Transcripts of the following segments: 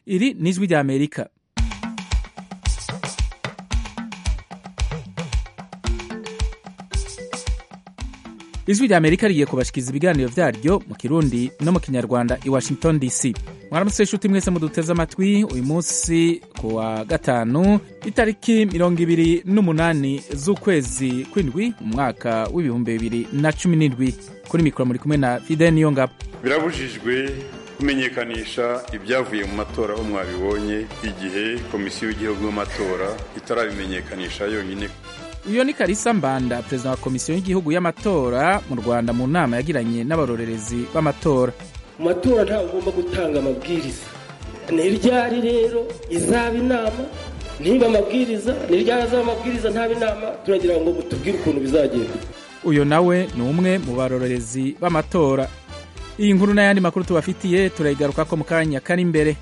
iri ni ijwi rya amerika ijwi rya amerika rigiye kubashikiriza ibiganiro vyaryo mu kirundi no mu kinyarwanda i washington dc mwaramutse nshuti mwese muduteze amatwi uyu munsi ku wa gatanu itariki mirongo ibiri n'umunani z'ukwezi kw'indwi mu mwaka w'ibihumbi bibiri na cumi n'indwi kuri mikoro muri kumwe na fide niyongabo birabujijwe kumenyekanisha ibyavuye mu matora aho mwabibonye igihe komisiyo y'igihugu y'amatora itarabimenyekanisha yonyine uyu ni karisa mbanda perezida wa komisiyo y'igihugu y'amatora mu rwanda mu nama yagiranye n'abarorerezi b'amatora mu matora ntabwo ugomba gutanga amabwiriza ni ryari rero izaba inama niba amabwiriza ni ryari azaba amabwiriza ntaba inama turagira ngo mutubwire ukuntu bizagenda uyu nawe ni umwe mu barorerezi b'amatora iyi nkuru n'ayandi makuru tubafitiye turayigaruka ko mu kanya kari imbere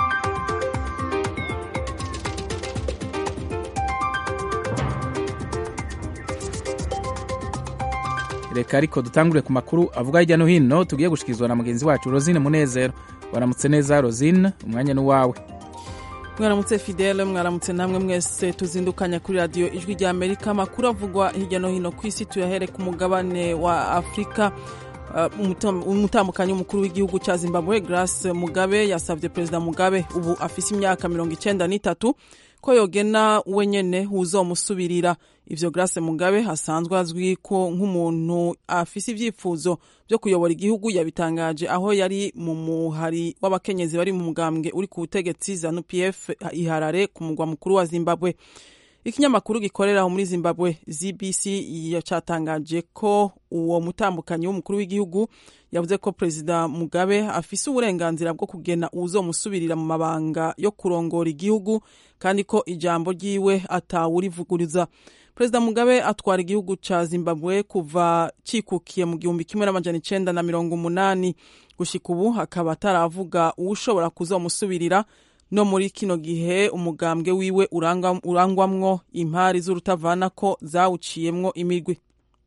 reka ariko dutangure ku makuru avuga hirya no hino tugiye gushikirizwa na mugenzi wacu rosine munezero waramutse neza rosine umwanya ni uwawe mwaramutse fidele mwaramutse namwe mwese tuzindukanya kuri radiyo ijwi rya amerika amakuru avugwa hirya no hino ku isi tuyahere ku mugabane wa afurika umutambukanyi w'umukuru w'igihugu cya zimbabwe grace mugabe yasabye perezida mugabe ubu afise imyaka mirongo icyenda n'itatu ko yogena wenyene uzomusubirira ivyo grace mugabe asanzwe azwi ko nk'umuntu afise ivyifuzo vyo kuyobora igihugu yabitangaje aho yari mu muhari w'abakenyezi bari mu mugambwe uri ku butegetsi zanu pf iharare ku mugwa mukuru wa zimbabwe ikinyamakuru gikorera aho muri zimbabwe zbc yacatangaje ko uwo mutambukanyi w'umukuru w'igihugu yavuze ko perezida mugabe afise uburenganzira bwo kugena uwuzomusubirira mu mabanga yo kurongora igihugu kandi ko ijambo ryiwe atawurivuguriza perezida mugabe atwara igihugu ca zimbabwe kuva cikukiye mu gihumbi kimwe n'amajana icenda na mirongo umunani gushika ubu akaba ataravuga uwushobora kuzomusubirira no muri kino gihe umugambwe wiwe urangwamwo impari z'urutavana ko zawuciyemwo imigwi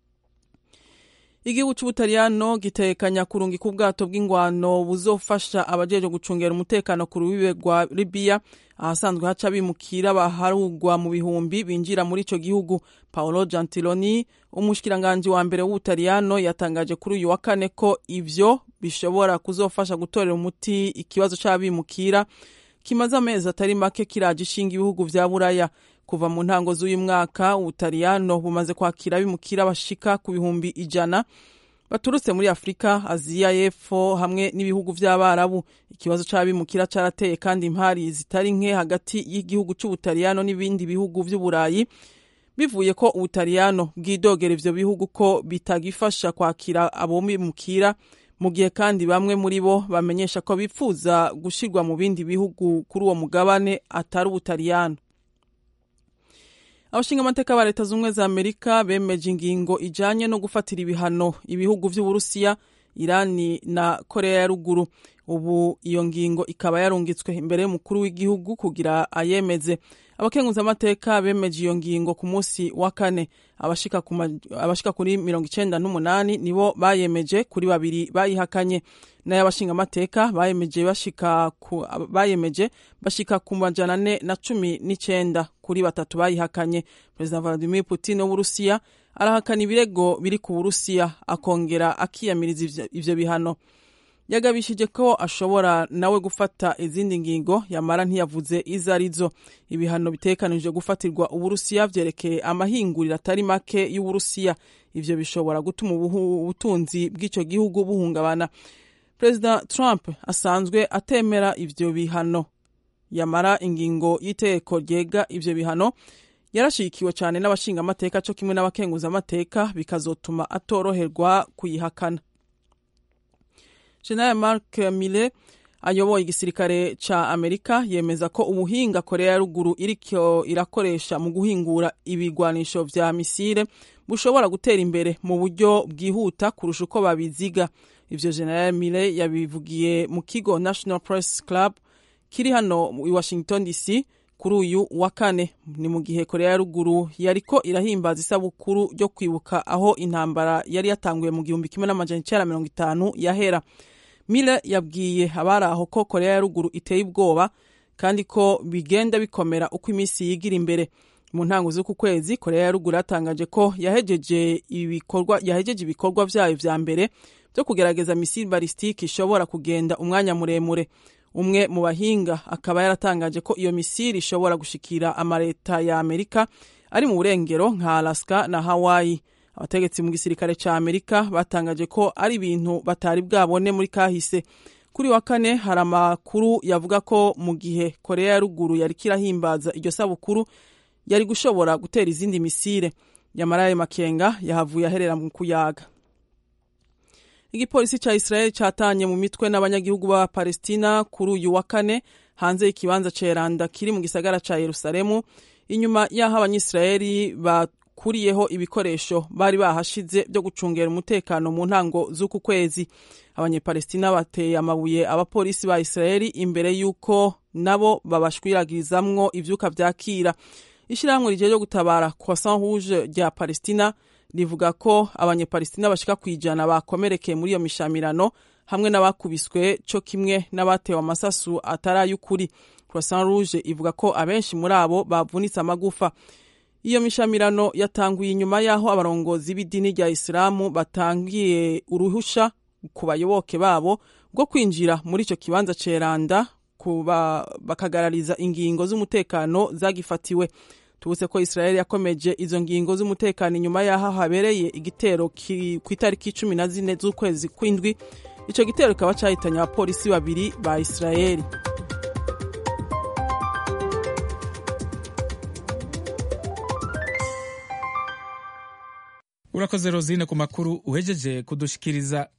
igihugu c'ubutaliyano gitekanya kurungika ubwato bw'ingwano buzofasha abajeje gucungera umutekano ku rubibe rwa libiya ahasanzwe haca bimukira baharugwa mu bihumbi binjira muri ico gihugu paolo gentiloni umushikiranganji wa mbere w'ubutaliyano yatangaje kuri uyu wa kane ko ivyo bishobora kuzofasha gutorera umuti ikibazo c'abimukira kimaze amezi atari make kiraje ishinga ibihugu vya buraya kuva mu ntango z'uyu mwaka ubutaliyano bumaze kwakira abimukira bashika ku bihumbi ijana baturutse muri afurika aziya y'epfo hamwe n'ibihugu vy'abarabu ikibazo c'abimukira carateye kandi impari zitari nke hagati y'igihugu c'ubutaliyano n'ibindi bihugu vy'uburayi bivuye ko ubutaliyano bwidogera ivyo bihugu ko bitagifasha kwakira abo bimukira mu gihe kandi bamwe muri bo bamenyesha ko bifuza gushirwa mu bindi bihugu kuri uwo mugabane atari ubutaliyano abashinga amateka ba leta z'ubumwe za amerika bemeje ingingo ijanye no gufatira ibihano ibihugu vy'uburusiya irani na korea ya ruguru ubu iyo ngingo ikaba yarungitswe imbere y'umukuru w'igihugu kugira ayemeze abakenguzamateka bemeje iyo ngingo ku munsi wa kane abashika, abashika kuri mirongo icenda n'umunani nibo bayemeje kuri babiri bayihakanye nayo abashingamateka bayemeje bashika ku, bayemeje bashika ku majana ane na cumi n'icenda kuri batatu bayihakanye perezida vladimir putin w'uburusiya arahakana ibirego biri ku burusiya akongera akiyamiriza ivyo bihano yagabishije ko ashobora nawe gufata izindi ngingo yamara ntiyavuze izo arizo ibihano bitekanije gufatirwa uburusiya vyerekeye amahinguriro atari make y'uburusiya ivyo bishobora gutuma ubutunzi bw'ico gihugu buhungabana perezida trump asanzwe atemera ivyo bihano yamara ingingo y'iteko ryega ivyo bihano yarashigikiwe cyane n'abashingamateka co kimwe n'abakenguzamateka bikazotuma atoroherwa kuyihakana General Mark Mille ayoboye igisirikare ca Amerika yemeza ko ubuhinga Korea ya ruguru iriko irakoresha mu guhingura ibigwanisho vya misile bushobora gutera imbere mu buryo bwihuta kurusha uko babiziga ivyo General Mille yabivugiye mu kigo National Press Club kiri hano i Washington DC kuri uyu wa kane ni mu gihe korea ya ruguru yariko irahimbaza isabukuru ryo kwibuka aho intambara yari yatanguye mu gihumbi kimwe n'amajana icenda mirongo itanu yahera mile yabwiye abari aho ko korea ya ruguru iteye ubwoba kandi ko bigenda bikomera uko iminsi yigira imbere mu ntango z'uku kwezi korea ya ruguru yatangaje ko yahejeje ibikorwa yahejeje ibikorwa vyayo vya mbere byo kugerageza misile balistike ishobora kugenda umwanya muremure umwe mu bahinga akaba yaratangaje ko iyo misile ishobora gushikira amaleta ya amerika ari mu burengero nka alaska na hawaii abategetsi mu gisirikare ca amerika batangaje ko ari ibintu batari bwabone muri kahise kuri wa kane hari amakuru yavuga ko mu gihe korea ya ruguru yariko irahimbaza iryo sabukuru yari gushobora gutera izindi misile nyamara ayo makenga yahavuye aherera mu kuyaga igipolisi ca israel catanye mu mitwe n'abanyagihugu ba palestina kuri uyu wa kane hanze y'ikibanza ceranda kiri mu gisagara ca yerusalemu inyuma y'aho abanyisirayeli bakuriyeho ibikoresho bari bahashize byo gucungera umutekano mu ntango z'uku kwezi abanyepalestina bateye amabuye abapolisi ba israeli imbere y'uko nabo babashwiragirizamwo ivyuka vyakira ishyirahamwe rigiye ryo gutabara croissant rouge rya palestina rivuga ko abanyepalestina bashika ku ijana bakomerekeye muri iyo mishamirano hamwe n'abakubiswe co kimwe n'abatewe amasasu atari ay'ukuri croissant rouge ivuga ko abenshi muri abo bavunitse amagufa iyo mishamirano yatanguye inyuma y'aho abarongozi b'idini rya isilamu batangiye uruhusha ku bayoboke babo bwo kwinjira muri ico kibanza ceranda kuba bakagarariza ingingo z'umutekano zagifatiwe tubutse ko israel yakomeje izo ngingo z'umutekano inyuma y'aho habereye igitero ku itariki cumi na zine z'ukwezi kw'indwi ico gitero kikaba cahitanye abapolisi babiri ba israeli urakoze rosine ku makuru uhejeje kudushikiriza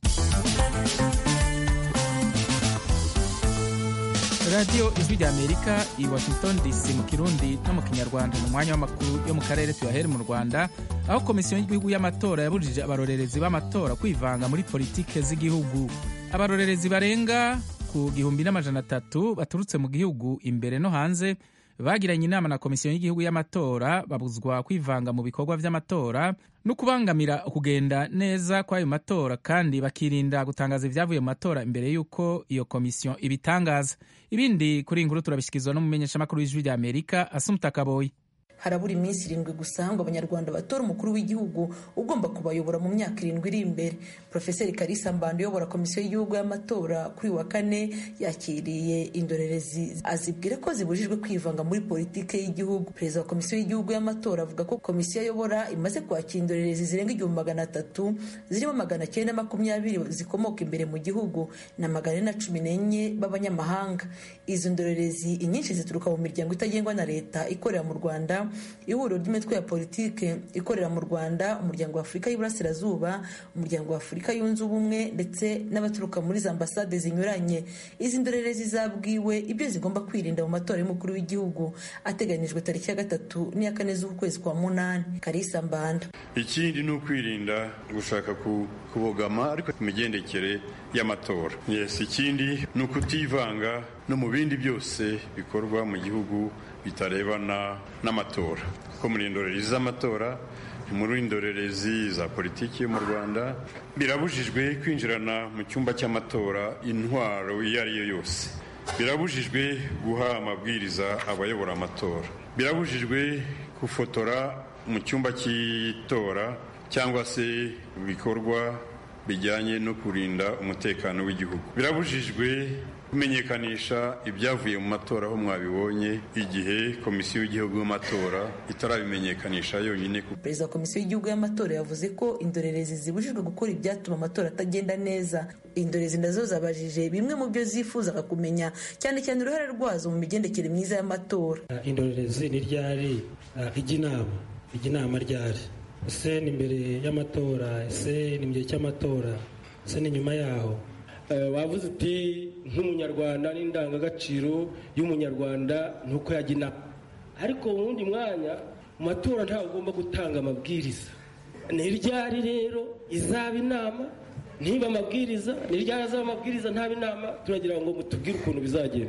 radiyo ijwi rya amerika i washington dc mu kirundi no mu kinyarwanda mu mwanya w'amakuru yo mu karere tuyahere mu rwanda aho komisiyo y'igihugu y'amatora yabujije abarorerezi b'amatora kwivanga muri politike z'igihugu abarorerezi barenga ku gihumbi n'amajana atatu baturutse mu gihugu imbere no hanze bagiranye inama na komisiyo y'igihugu y'amatora babuzwa kwivanga mu bikorwa vy'amatora no kubangamira kugenda neza kw'ayo matora kandi bakirinda gutangaza ivyavuye mu matora imbere y'uko iyo komisiyo ibitangaza ibindi kuri inkuru turabishyikirizwa n'umumenyeshamakuru w'ijwi rya amerika asumta kaboyi harabura iminsi irindwi gusa ngo abanyarwanda batora umukuru w'igihugu ugomba kubayobora mu myaka irindwi iri imbere porofeseri karisa mbando uyobora komisiyo y'igihugu y'amatora kuri wa kane yakiriye indorerezi azibwira ko zibujijwe kwivanga muri politike y'igihugu perezida wa komisiyo y'igihugu y'amatora avuga ko komisiyo ayobora imaze kwakira indorerezi zirenga igihumbi magana atatu zirimo magana cyenda makumyabiri zikomoka imbere mu gihugu na magana ane na cumi n'enye b'abanyamahanga izo ndorerezi inyinshi zituruka mu miryango itagengwa na leta ikorera mu rwanda ihuriro ry'imitwe ya politike ikorera mu rwanda umuryango wa afurika y'iburasirazuba umuryango wa afurika yunze ubumwe ndetse n'abaturuka muri za ambasade zinyuranye izi ndorerezi zabwiwe ibyo zigomba kwirinda mu matora y'umukuru w'igihugu ateganyijwe tariki ya gatatu n'iya kane z'ukwezi kwa munani karisa mbanda ikindi ni ukwirinda gushaka kubogama ariko ku migendekere y'amatora yes ikindi ni ukutivanga no mu bindi byose bikorwa mu gihugu bitarebana n'amatora ko muri indorerezi z'amatora muri indorerezi za politiki yo mu rwanda birabujijwe kwinjirana mu cyumba cy'amatora intwaro iyo ari yo yose birabujijwe guha amabwiriza abayobora amatora birabujijwe gufotora mu cyumba cy'itora cyangwa se ibikorwa bijyanye no kurinda umutekano w'igihugu birabujijwe kumenyekanisha ibyavuye mu matora aho mwabibonye igihe komisiyo y'igihugu y'amatora itarabimenyekanisha yonyine perezida wa komisiyo y'igihugu y'amatora yavuze ko indorerezi zibujijwe gukora ibyatuma amatora atagenda neza indorerezi nazo zabajije bimwe mu byo zifuzaga kumenya cyane cyane uruhare rwazo mu migendekere myiza y'amatora indorerezi ni ryari ijya inama ijya inama ryari ese ni imbere y'amatora ese ni mu gihe cy'amatora ese ni nyuma yaho wavuze uti nk'umunyarwanda n'indangagaciro y'umunyarwanda ni uko yajya inama ariko mu wundi mwanya mu matora ntabwo ugomba gutanga amabwiriza ni ryari rero izaba inama niba amabwiriza ni ryari azaba amabwiriza ntaba inama turagira ngo mutubwire ukuntu bizagenda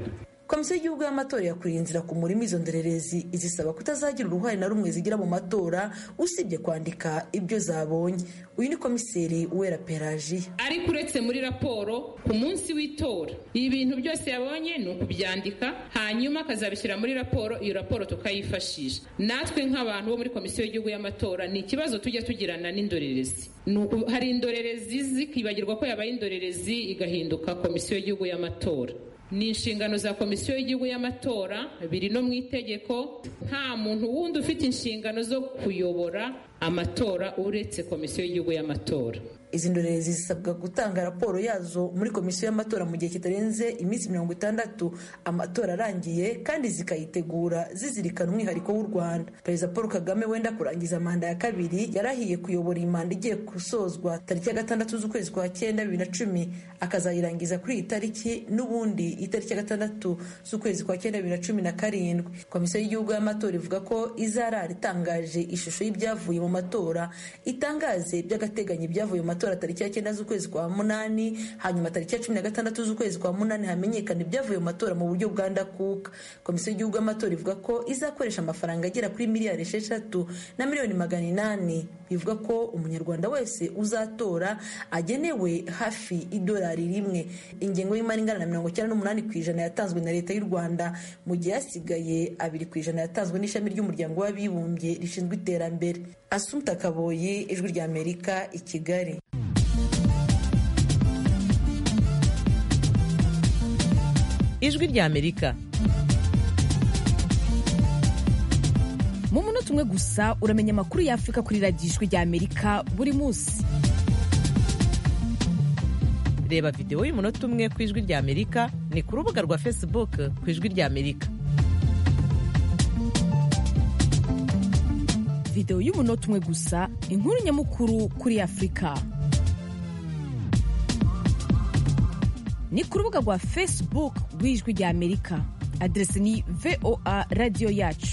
komisiyo y'igihugu y'amatora yakuriye inzira ku murima izo ndorerezi izisaba kutazagira uruhare na rumwe zigira mu matora usibye kwandika ibyo zabonye uyu ni komiseri uwera pelajiya ariko uretse muri raporo ku munsi w'itora ibintu byose yabonye ni ukubyandika hanyuma akazabishyira muri raporo iyo raporo tukayifashisha natwe nk'abantu bo muri komisiyo y'igihugu y'amatora ni ikibazo tujya tugirana n'indorerezi hari indorerezi zikibagirwa ko yabaye indorerezi igahinduka komisiyo y'igihugu y'amatora ni inshingano za komisiyo y'igihugu y'amatora biri no mu itegeko nta muntu wundi ufite inshingano zo kuyobora amatora uretse komisiyo y'igihugu y'amatora izi ndorerezi zisabwa gutanga raporo yazo muri komisiyo y'amatora mu gihe kitarenze iminsi mirongo itandatu amatora arangiye kandi zikayitegura zizirikana umwihariko w'u rwanda perezida paul kagame wenda kurangiza manda ya kabiri yarahiye kuyobora iyi manda igiye gusozwa tariki ya gatandatu z'ukwezi kwa cyenda bibiri na cumi akazayirangiza kuri iyi tariki n'ubundi itariki ya gatandatu z'ukwezi kwa cyenda bibiri na cumi na karindwi komisiyo y'igihugu y'amatora ivuga ko izarara itangaje ishusho y'ibyavuye mu matora itangaze by'agateganyo ibyavuye mu matora tariki ya cyenda z'ukwezi kwa munani hanyuma tariki ya cumi na gatandatu z'ukwezi kwa munani hamenyekana ibyavuye mu matora mu buryo bwa ndakuka komisiyo y'igihugu y'amatora ivuga ko izakoresha amafaranga agera kuri miliyari esheshatu na miliyoni magana inani bivuga ko umunyarwanda wese uzatora agenewe hafi idolari rimwe ingengo y'imari ingana na mirongo icyenda n'umunani ku ijana yatanzwe na leta y'u rwanda mu gihe hasigaye abiri ku ijana yatanzwe n'ishami ry'umuryango w'abibumbye rishinzwe iterambere asumta kaboyi ijwi ry'amerika i kigali ijwi ry'amerika mu munota umwe gusa uramenya amakuru y'afurika kuri radiyo ijwi ry'amerika buri munsi reba videwo y'umunota umwe ku ijwi ry'amerika ni ku rubuga rwa facebook ku ijwi ry'amerika videwo y'umunota umwe gusa inkuru nyamukuru kuri afurika ni ku rubuga rwa facebook rw'ijwi ry'amerika aderesi ni voa radiyo yacu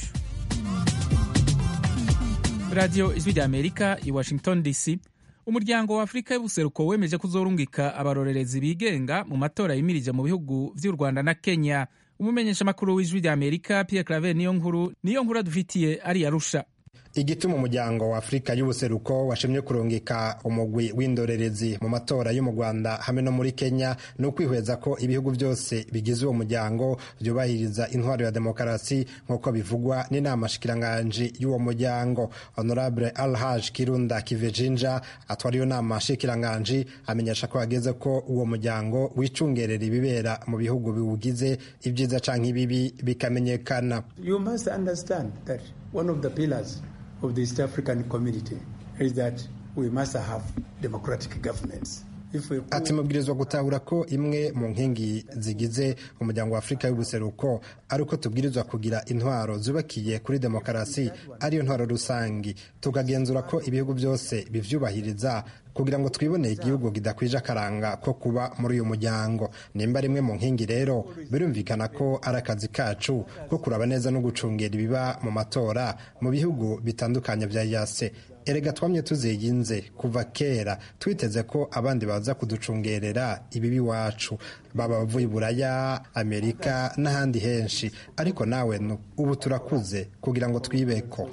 radiyo ijwi ry'amerika i washington dc umuryango wa afurika y'ubuseruko wemeje kuzorungika abarorerezi bigenga mu matora yimirije mu bihugu vy'u rwanda na kenya umumenyeshamakuru w'ijwi ry'amerika pierre claver niyo nkuru niyo nkuru adufitiye ari arusha igituma umuryango wa afurika y'ubuseruko washimye kurungika umugwi w'indorerezi mu matora yo mu rwanda hamwe no muri kenya ni ukwihweza ko ibihugu byose bigize uwo muryango byubahiriza intwaro ya demokarasi nk'uko bivugwa n'inama shikiranganji y'uwo muryango honorable alhaj kirunda kivejinja atwara iyo nama shikiranganji amenyesha ko hageze ko uwo muryango wicungerera ibibera mu bihugu biwugize ibyiza canke ibibi bikamenyekana you must understand that one of the pillars of the East African community is that we must have democratic governments. ati mubwirizwa gutahura ko imwe mu nkingi zigize umuryango wa afurika y'ubuseruko ari uko tubwirizwa kugira intwaro zubakiye kuri demokarasi ariyo ntwaro rusangi tukagenzura ko ibihugu byose bivyubahiriza kugira ngo twiboneye igihugu kidakwije akaranga ko kuba muri uyu muryango nimba rimwe mu nkingi rero birumvikana ko ari akazi kacu ko kuraba neza no gucungera ibiba mu matora mu bihugu bitandukanye vya yase erega twamye tuziginze kuva kera twiteze ko abandi baza kuducungerera ibibi iwacu baba bavuye i buraya amerika n'ahandi henshi ariko nawe ubu turakuze kugira ngo twibeko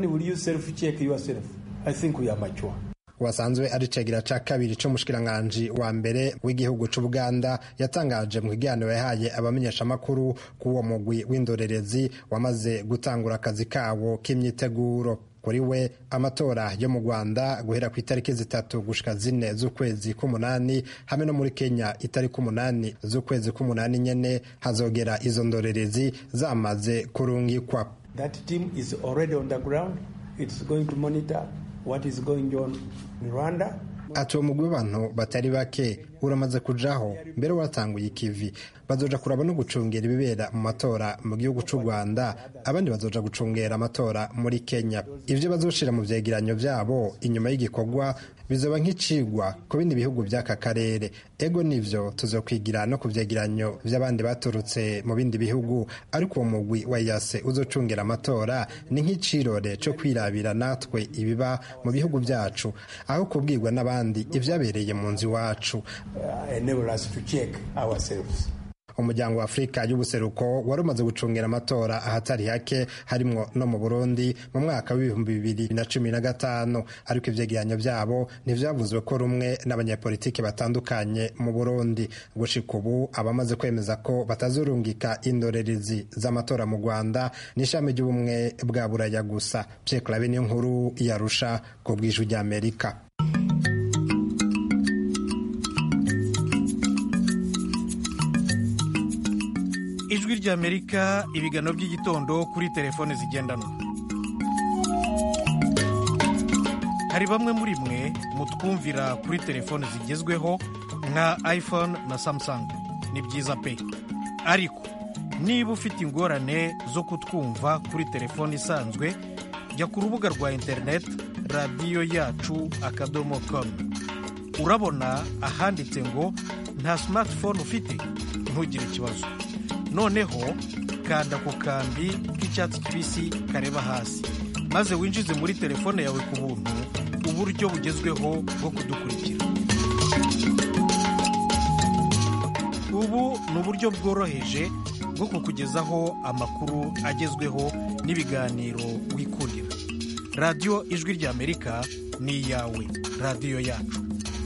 wasanzwe ari cegira ca kabiri c'umushikiranganji wa mbere w'igihugu c'ubuganda yatangaje mu kiganiro yahaye abamenyeshamakuru k'uwo mugwi w'indorerezi wamaze gutangura akazi kawo k'imyiteguro kuri we amatora yo mu rwanda guhera ku itariki zitatu gushika zine z'ukwezi k'umunani hamwe no muri kenya itariki umunani z'ukwezi k'umunani nyene hazogera izo ndorerezi zamaze kurungikwa That team is already on the ground. It's going to monitor what is going on in Rwanda. ati uwo mugwi w'abantu batari bake uramaze kujaho mbere waratanguye ikivi bazoja kuraba no gucungera ibibera mu matora mu gihugu c'u rwanda abandi bazoja gucungera amatora muri kenya ivyo bazoshira mu vyegeranyo vyabo inyuma y'igikorwa bizoba nk'icigwa ku bindi bihugu vy'aka karere ego nivyo tuzokwigira no ku vyegeranyo vy'abandi baturutse mu bindi bihugu ariko uwo mugwi wa yase uzocungera amatora ni nk'icirore co kwirabira natwe ibiba mu bihugu vyacu aho kubwirwa n'abandi ivyabereye mu nzu iwacu Uh, enable us to check ourselves. umuryango wa afurika y'ubuseruko wari umaze gucungira amatora ahatari hake harimwo no mu burundi mu mwaka w'ibihumbi bibiri na cumi na gatanu ariko ivyegeranyo vyabo ntivyavuzwe ko rumwe n'abanyapolitiki batandukanye mu burundi gushika ubu abamaze kwemeza ko batazurungika indorerezi z'amatora mu rwanda n'ishami ry'ubumwe bwa buraya gusa pierre clave niyo nkuru yarusha ku bw'ijwi ry'amerika ijwi ry'amerika ibiganiro by'igitondo kuri telefone zigendanwa hari bamwe muri mwe mutwumvira kuri telefone zigezweho nka iphone na samsung ni byiza pe ariko niba ufite ingorane zo kutwumva kuri telefone isanzwe jya ku rubuga rwa interineti radiyo yacu akadomo komu urabona ahanditse ngo nta simatifone ufite ntugire ikibazo noneho kanda ku kambi k'icyatsi kibisi kareba hasi maze winjize muri telefone yawe ku buntu uburyo bugezweho bwo kudukurikira ubu ni uburyo bworoheje bwo kukugezaho amakuru agezweho n'ibiganiro wikundira radiyo ijwi ry'amerika ni iyawe radiyo yacu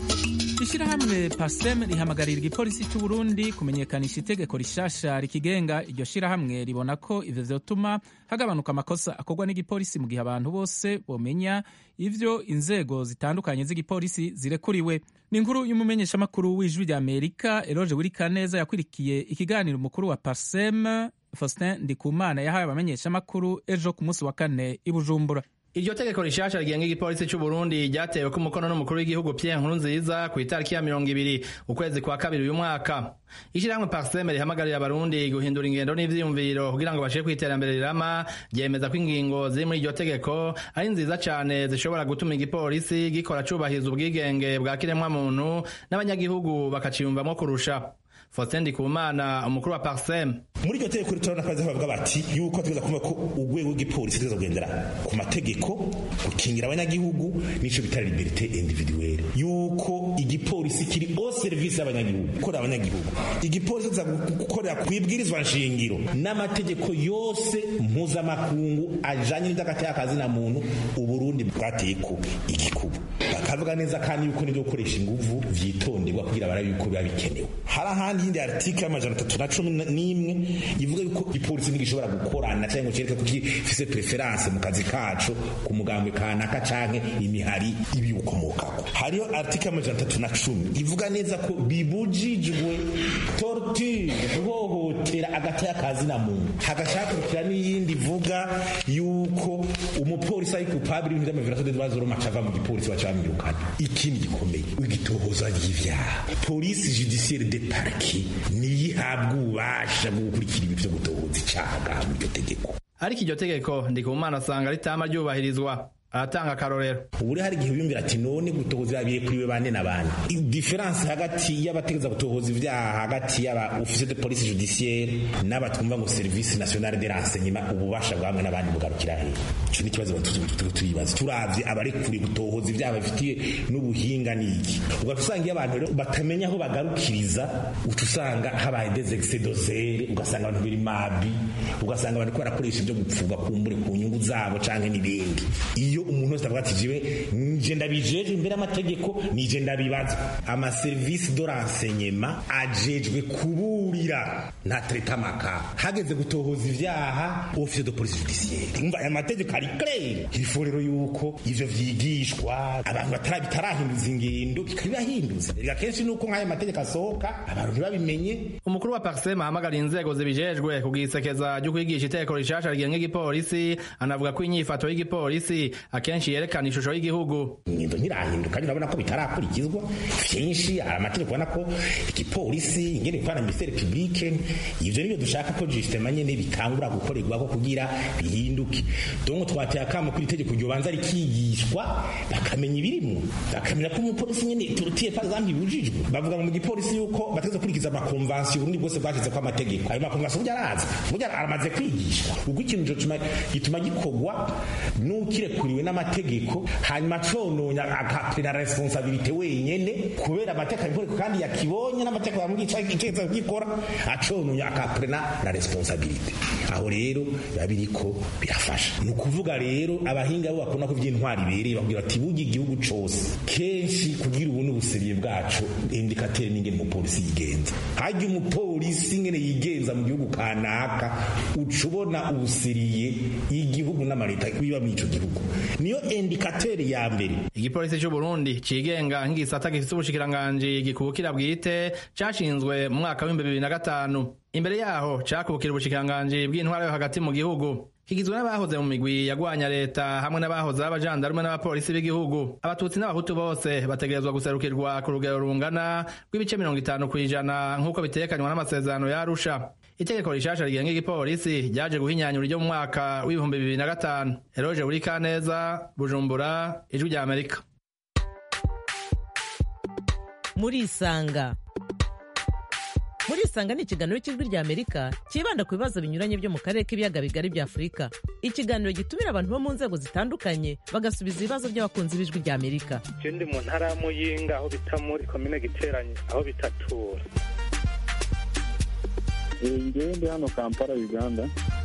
ishyirahamwe pasem rihamagarira igipolisi cy'u Burundi kumenyekanisha itegeko rishasha rikigenga iryo shyirahamwe ribona ko ivyo vyotuma hagabanuka amakosa akorwa n'igipolisi mu gihe abantu bose bomenya ivyo inzego zitandukanye z'igipolisi zirekuriwe ni inkuru y'umumenyeshamakuru w'ijwi rya amerika eroge wirikaneza yakwirikiye ikiganiro umukuru wa pasem faustin ndikumana yahaye abamenyeshamakuru ejo ku munsi wa kane i bujumbura iryo tegeko rishasha rigenga igipolisi cy'u Burundi ryatewe ku mukono n'umukuru w'igihugu Pierre Nkurunziza ku itariki ya mirongo ibiri ukwezi kwa kabiri uyu mwaka ishyirahamwe parseme rihamagarira abarundi guhindura ingendo n'ivyiyumviro kugira ngo bashike kw'iterambere rirama ryemeza ko ingingo ziri muri iryo tegeko ari nziza cane zishobora gutuma igipolisi gikora cubahiriza ubwigenge bwa kiremwamuntu n'abanyagihugu bakaciyumvamwo kurusha Faustin Ndikumana umukuru wa Parsem muri iryo tegeko ritorana kazi bavuga bati yuko tugeza kumva ko urwego rw'igipolisi tugeza kugendera ku mategeko gukingira abanyagihugu n'ico bita liberté individuelle yuko igipolisi kiri au service y'abanyagihugu gukora abanyagihugu igipolisi kiza gukorera ku ibwirizwa nshingiro n'amategeko yose mpuzamakungu ajanye n'indagati y'akazi na muntu uburundi bwateko igikubu bakavuga neza kandi yuko n'ivyo gukoresha inguvu vyitonderwa kugira barabe yuko biba bikenewe hari ahandi yindi article y'amajana atatu na cumi n'imwe ivuga yuko ipolisi ntigishobora gukorana cyangwa ngo cyereke ko gifise preference mu kazi kacu ku mugambwe kanaka canke imihari ibiwukomokako hariyo article y'amajana atatu na cumi ivuga neza ko bibujijwe torture guhohotera agati y'akazi na muntu hagacakurikira n'iyindi ivuga yuko umupolisi ari kupabiri ibintu vy'amavirasiyo de bazoroma cava mu gipolisi bacamwirukana ikindi gikomeye igitohoza ry'ivyaha polisi judiciaire de parquet niyihabwa ububasha bwo gukurikira ibi vyo gutohoza icaha mu iryo tegeko ariko iryo tegeko ndikumana asanga ritama ryubahirizwa aratanga akarorero ubure hari igihe biyumvira ati none gutohoza yabiye kuri we bane na bane diferanse hagati y'abategeza gutohoza ibyaha hagati y'aba officier de police judiciaire n'abatwumva ngo service nationale de renseignement ububasha bwamwe n'abandi bugarukira he ico ni ikibazo turibaza turavye abarekuriye gutohoza ibyaha bafitiye n'ubuhinga n'iki ugaca usanga iyo abantu rero batamenya aho bagarukiriza uca usanga habaye des excès d'osere ugasanga abantu biri mabi ugasanga abantu ko barakoresha ibyo gupfuba kumbure ku nyungu zabo canke n'ibindi iyo umuntu wese avuga ati jiwe nje ndabijeje imbere y'amategeko nije ndabibaza amaserivisi do renseignement ajejwe kuburira nta treta maka hageze gutohoza ivyaha office de police judiciaire umva aya mategeko ari clair il rero yuko ivyo vyigishwa abantu batara bitarahinduza ingendo bikabibahinduza rega kenshi nuko nk'ayo mategeko asohoka abantu ntibabimenye umukuru wa parsema ahamagara inzego zibijejwe kugisekeza ryo kwigisha itegeko rishasha rigenga igipolisi anavuga ko inyifato y'igipolisi akenshi yerekana ishusho y'igihugu ingendo ntirahinduka urabona ko bitarakurikizwa vyinshi hari amategeko ubona ko igipolisi ingene bikorana ministere publique ivyo nibyo dushaka ko justement nyene bitangura gukorerwako kugira bihinduke donc twateye akamo kuri itegeko ryobanza rikigishwa bakamenya ibirimwo bakamenya ko umupolisi nyene turutiye par exemple ibujijwe bavuga ngo mu gipolisi yuko bategeza kurikiza amakonvansiyo uburundi bwose bwashyize ko amategeko ayo makonvansiyo burya arazi burya aramaze kwigishwa ubwo ikintu gituma gikorwa n'ukirekuriwe kirekuriwe n'amategeko hanyuma acononya akaprena responsabilite wenyene kubera amategeko abikoreko kandi yakibonye n'amategeko yamwica itegeko gikora acononya akaprena na responsabilite aho rero biba biriko birafasha ni ukuvuga rero abahinga bo bakunda ko vy'intwari ibereye bakubwira bati burya igihugu cose kenshi kugira ubu n'ubuseriye bwacu indikatere n'ingene umupolisi yigenza harya umupolisi ingene yigenza mu gihugu kanaka uca ubona ubuseriye y'igihugu n'amaleta biba muri ico gihugu niyo indikatere ya mbere igipolisi c'u Burundi cigenga nk'igisata gifise ubushikiranganji gikubukira bwite cashinzwe mu mwaka w'ibihumbi bibiri na gatanu imbere yaho cakubukira ubushikiranganji bw'intwara yo hagati mu gihugu kigizwe n'abahoze mu migwi yagwanya leta hamwe n'abahoze b'abajandarume n'abapolisi b'igihugu abatutsi n'abahutu bose bategerezwa guserukirwa ku rugero rungana rw'ibice mirongo itanu kw'ijana nk'uko bitekanywa n'amasezerano ya arusha itegeko rishasha rigenga igipolisi ryaje guhinyanyura ryo mu mwaka w'ibihumbi bibiri na gatanu eroje buri kaneza bujumbura ijwi rya amerika murisanga murisanga ni ikiganiro cy'ijwi rya amerika cyibanda ku bibazo binyuranye byo mu karere k'ibiyaga bigari bya afurika ikiganiro gitumira abantu bo mu nzego zitandukanye bagasubiza ibibazo by'abakunzi b'ijwi rya amerika je ndi mu ntara ya muyinga aho bita muri komine giteranye aho bitatura ngewe ndi hano kampala uganda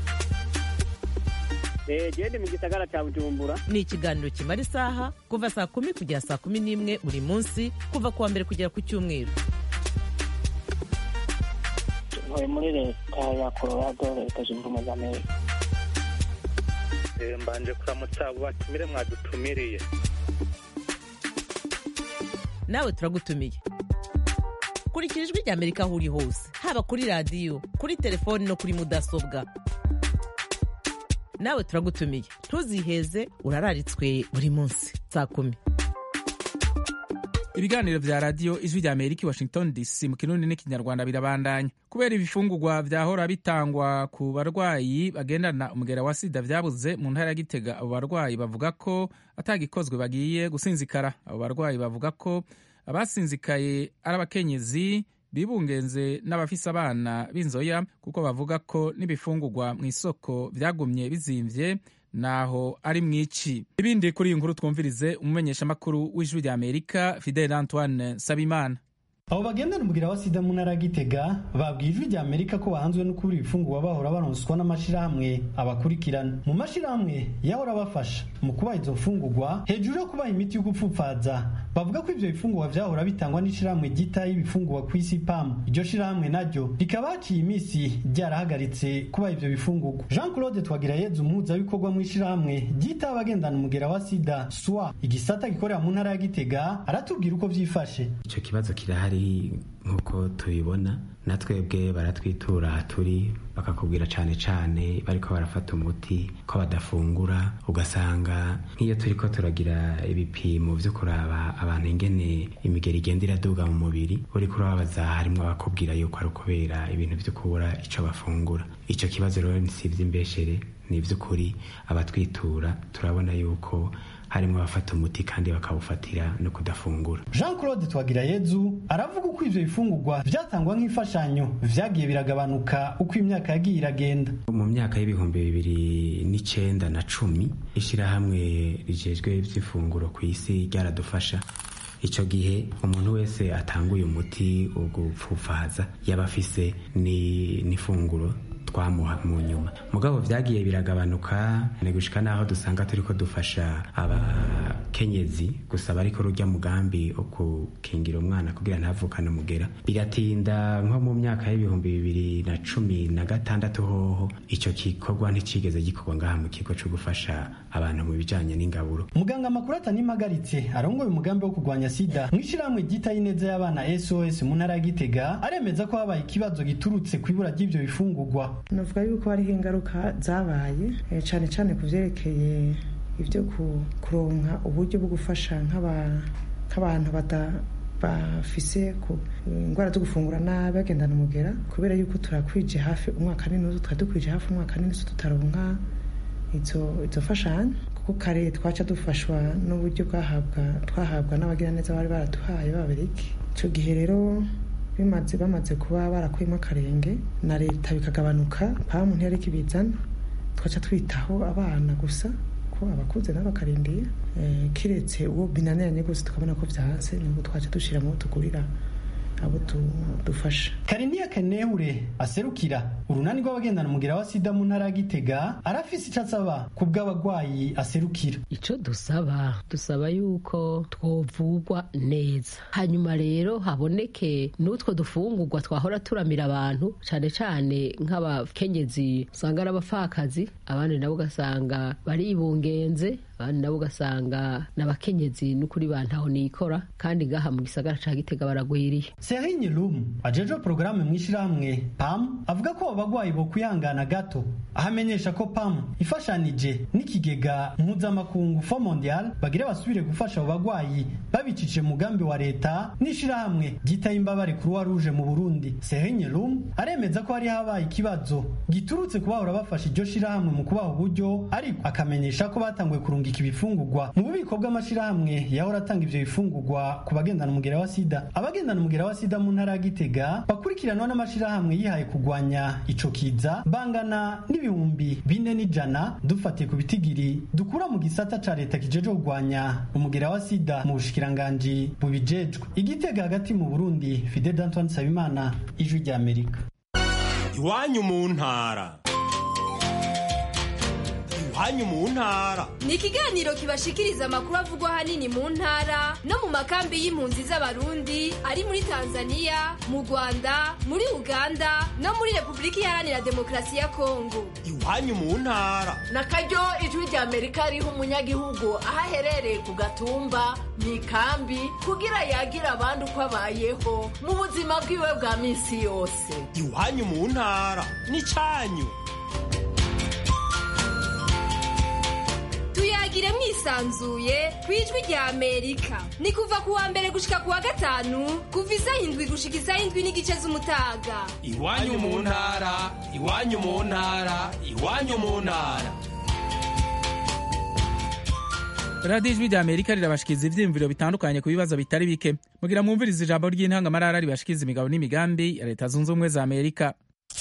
gende mu gisagara cya bujumbura ni ikiganiro kimara isaha kuva saa kumi kugera saa kumi n'imwe buri munsi kuva ku wa mbere kugera ku cyumweru ntuye muri leta ya colorado leta zunze ubumwe za amerika mbanje kuramutsa abo batumire mwadutumiriye nawe turagutumiye kurikira ijwi rya amerika aho uri hose haba kuri radiyo kuri telefoni no kuri mudasobwa nawe turagutumiye ntuziheze urararitswe buri munsi saa kumi ibiganiro vya radiyo ijwi rya amerika i washington dc mu kirundi n'ikinyarwanda birabandanya kubera ibifungurwa vyahora bitangwa ku barwayi bagendana umugera wa sida vyabuze mu ntara ya gitega abo barwayi bavuga ko atagikozwe bagiye gusinzikara abo barwayi bavuga ko abasinzikaye ari abakenyezi bibungenze n'abafise abana b'inzoya kuko bavuga ko n'ibifungurwa mu isoko vyagumye bizimvye naho ari mwici ibindi kuri iyi nkuru twumvirize umumenyeshamakuru w'ijwi rya amerika fidel antoine sabimana abo bagendana umugira wa sida mu ntara ya gitega babwiye ijwi rya amerika ko bahanzwe no kubura ibifungurwa bahora baronswa n'amashirahamwe abakurikirana mu mashirahamwe yahora abafasha mu kubaha izo mfungurwa hejuru yo kubaha imiti yo gupfupfaza bavuga ko ivyo bifungurwa vyahora bitangwa n'ishirahamwe ryitaho ibifungurwa ku isi pam iryo shirahamwe naryo rikaba haciye iminsi ryarahagaritse kubaha ivyo bifungurwa jean claude twagirayezu umuhuzabikorwa mu ishirahamwe ryitaho abagendana umugera wa sida swa igisata gikorera mu ntara ya gitega aratubwira uko vyifashe ico kibazo kirahari nk'uko tubibona na twebwe baratwitura turi bakakubwira cane cane bariko barafata umuti ko badafungura ugasanga nk'iyo turiko turagira ibipimo vyo kuraba abantu ingene imigeri igenda iraduga mu mubiri uriko urababaza harimwo abakubwira yuko ari ukubera ibintu vyo kubura ico bafungura ico kibazo rero si ivy'imbeshere ni ivy'ukuri abatwitura turabona yuko harimo abafata umuti kandi bakawufatira no kudafungura jean claude twagirayezu aravuga uko ivyo bifungurwa vyatangwa nk'imfashanyo vyagiye biragabanuka uko imyaka yagiye iragenda mu myaka y'ibihumbi bibiri n'icenda na cumi ishirahamwe rijejwe ivy'ifunguro ku isi ryaradufasha ico gihe umuntu wese atanguye umuti wo gupfufaza yaba afise n'ifunguro twamuha mu nyuma mugabo vyagiye biragabanuka ni gushika naho dusanga turiko dufasha abakenyezi gusa bariko rujya mugambi wo gukingira umwana kugira ntavukane umugera biratinda nko mu myaka y'ibihumbi bibiri na cumi na gatandatu hoho ico gikorwa nticigeze gikorwa ngaha mu kigo co gufasha abantu mu bijanye n'ingaburo muganga makuru atanimagaritse arongoye umugambi wo kurwanya sida mw'ishirahamwe ryitaho ineza y'abana sos mu ntara ya gitega aremeza ko habaye ikibazo giturutse ku ibura ry'ivyo bifungurwa navuga yuko hariho ingaruka zabaye cyane cyane ku byerekeye ibyo kuronka uburyo bwo gufasha nk'abantu bafise indwara zo gufungura nabi bagendana umugera kubera yuko turakwije hafi umwaka n'inusu twari dukwije hafi umwaka n'inusu tutaronka izo fashanyo kuko kare twaca dufashwa n'uburyo twahabwa n'abagiraneza bari baraduhaye b'ababiriki icyo gihe rero bimaze bamaze kuba barakuyemo akarenge na leta bikagabanuka pamu ntiyari kibizana twaca twitaho abana gusa ko abakuze nabo bakarindiye eh, kiretse uwo binaniranye rwose tukabona ko vyanse nibwo twaca dushiramo tugurira abo tu- dufasha kariniya kenehure aserukira urunani rw'abagendana umugira wa sida mu ntara ya gitega arafise ico asaba ku bw'abagwayi aserukira ico dusaba dusaba yuko twovugwa neza hanyuma rero haboneke n'utwo dufungurwa twahora turamira abantu cane cane nk'abakenyezi usanga ari abapfakazi abandi nabo ugasanga baribungenze abandi nabo ugasanga n'abakenyezi n'ukuri bantaho nikora kandi ngaha mu gisagara ca gitega baragwiriye Serigne Lum ajejwe porogaramu mw'ishirahamwe PAM avuga ko abo bagwayi bo kwihangana gato aho amenyesha ko PAM ifashanije n'ikigega mpuzamakungu Fond Mondial bagira basubire gufasha abo bagwayi babicishije mu mugambi wa leta n'ishirahamwe ryitaye imbabare Croix Rouge mu Burundi Serigne Lum aremeza ko hari habaye ikibazo giturutse kubahora bafasha iryo shirahamwe mu kubaha uburyo ariko akamenyesha ko batanguye kurungika ibifungurwa mu bubiko bw'amashirahamwe yahora atanga ivyo bifungurwa ku bagendana umugera wa sida abagendana umugera wa sida mu ntara ya Gitega bakurikiranwa n'amashirahamwe yihaye kugwanya ico kiza bangana n'ibihumbi bine n'ijana dufatiye ku bitigiri dukura mu gisata ca leta kijeje kugwanya umugera wa sida mu bushikiranganji bubijejwe igitega hagati mu Burundi Fidel Antoine Sabimana ijwi rya Amerika iwanyu mu ntara iwanyu mu ntara ni ikiganiro kibashikiriza amakuru avugwa ahanini mu ntara no mu makambi y'impunzi z'abarundi ari muri tanzania mu rwanda muri uganda no muri repubulika iharanira demokarasi ya kongo iwanyu mu ntara na karyo ijwi rya amerika riha umunyagihugu aho aherereye ku gatumba mu ikambi kugira yagira abandi uko abayeho mu buzima bwiwe bwa minsi yose iwanyu mu ntara n'icanyu tuyagire mwisanzuye ku ijwi rya amerika ni kuva ku wa mbere gushika ku wa gatanu kuva isaha indwi gushika isaha indwi n'igice z'umutaga iwanyu mu ntara iwanyu mu ntara iwanyu mu ntara radiyo ijwi rya amerika rirabashikiriza ivyiyumviro bitandukanye ku bibazo bitari bike mugira mwumviriza ijambo ry'intangamarara ribashikiriza imigabo n'imigambi ya leta zunze ubumwe za amerika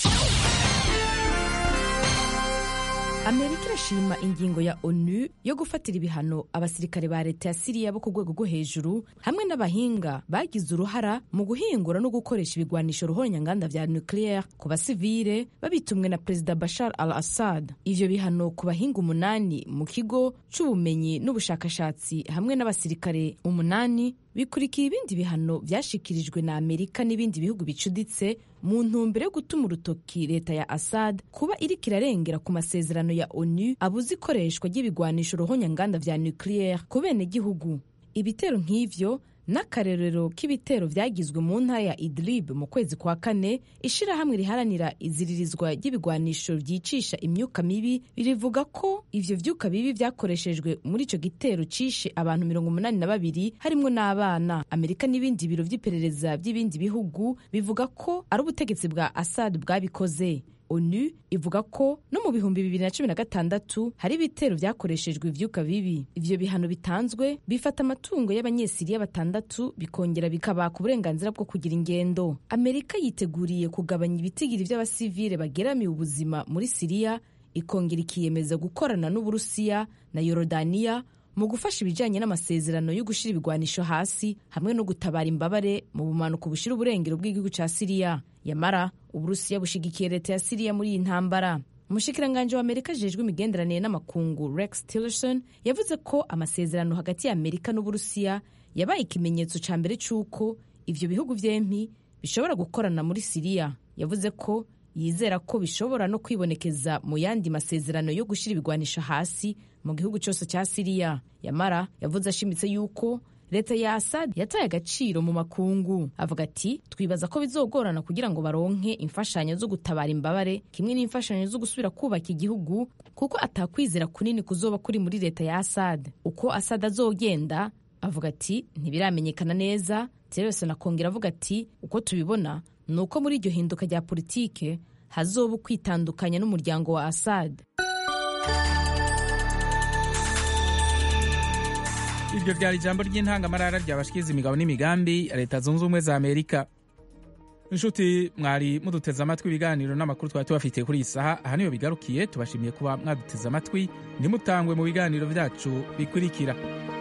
amerika irashima ingingo ya onu yo gufatira ibihano abasirikare ba leta ya siriya bo ku rwego rwo hejuru hamwe n'abahinga bagize uruhara mu guhingura no gukoresha ibigwanisho ruhonyanganda vya nucleaire ku basivile babitumwe na perezida bashar al assad ivyo bihano ku bahinga umunani mu kigo c'ubumenyi n'ubushakashatsi hamwe n'abasirikare umunani bikurikira ibindi bihano vyashikirijwe na amerika n'ibindi bihugu bicuditse mu ntumbero yo gutuma urutoki leta ya assad kuba iriko irarengera ku masezerano ya onu abuze ikoreshwa ry'ibigwanisho ruhonyanganda vya nucleaire ku benegihugu ibitero nk'ivyo n'akarerero k'ibitero vyagizwe mu ntara ya idlib mu kwezi kwa kane ishirahamwe riharanira iziririzwa ry'ibigwanisho vyicisha imyuka mibi rivuga ko ivyo vyuka bibi vyakoreshejwe muri ico gitero cishe abantu mirongo umunani na babiri harimwo n'abana amerika n'ibindi biro vy'iperereza vy'ibindi bihugu bivuga ko ari ubutegetsi bwa assad bwabikoze onu ivuga ko no mu bihumbi bibiri na cumi na gatandatu hari ibitero vyakoreshejwe ivyuka bibi ivyo bihano bitanzwe bifata amatungo y'abanyesiriya batandatu bikongera bikabaka uburenganzira bwo kugira ingendo amerika yiteguriye kugabanya ibitigiri vy'abasivile bageramiye ubuzima muri siriya ikongera ikiyemeza gukorana n'uburusiya na yorodaniya mu gufasha ibijyanye n'amasezerano yo gushyira ibigwanisho hasi hamwe no gutabara imbabare mu bumanuko bushira uburengero bw'igihugu cya siriya yamara uburusiya bushigikiye leta ya siriya muri iyi ntambara umushikiranganji wa amerika ajejwe imigenderanire n'amakungu rex tillerson yavuze ko amasezerano hagati ya amerika n'uburusiya yabaye ikimenyetso cya mbere cy'uko ivyo bihugu vyempi bishobora gukorana muri siriya yavuze ko yizera ko bishobora no kwibonekeza mu yandi masezerano yo gushyira ibigwanisho hasi mu gihugu cyose cya siriya yamara yavuze ashimitse yuko leta ya asad yataye agaciro mu makungu avuga ati twibaza ko bizogorana kugira ngo baronke imfashanyo zo gutabara imbabare kimwe n'imfashanyo zo gusubira kubaka igihugu kuko atakwizera kunini kuzoba kuri muri leta ya asad uko asad azogenda avuga ati ntibiramenyekana neza tillerson akongera avuga ati uko tubibona ni uko muri iryo hinduka rya politike hazoba ukwitandukanya n'umuryango wa asad iryo ryari ijambo ry'intangamarara ryabashikiriza imigabo n'imigambi ya leta zunze ubumwe za amerika inshuti mwari muduteze amatwi ibiganiro n'amakuru twari tubafitiye kuri iyi saha aha niyo bigarukiye tubashimiye kuba mwaduteze amatwi ntimutangwe mu biganiro byacu bikurikira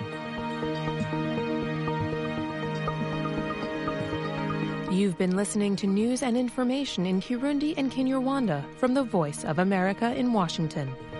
You've been listening to news and information in Kirundi and Kinyarwanda from the Voice of America in Washington.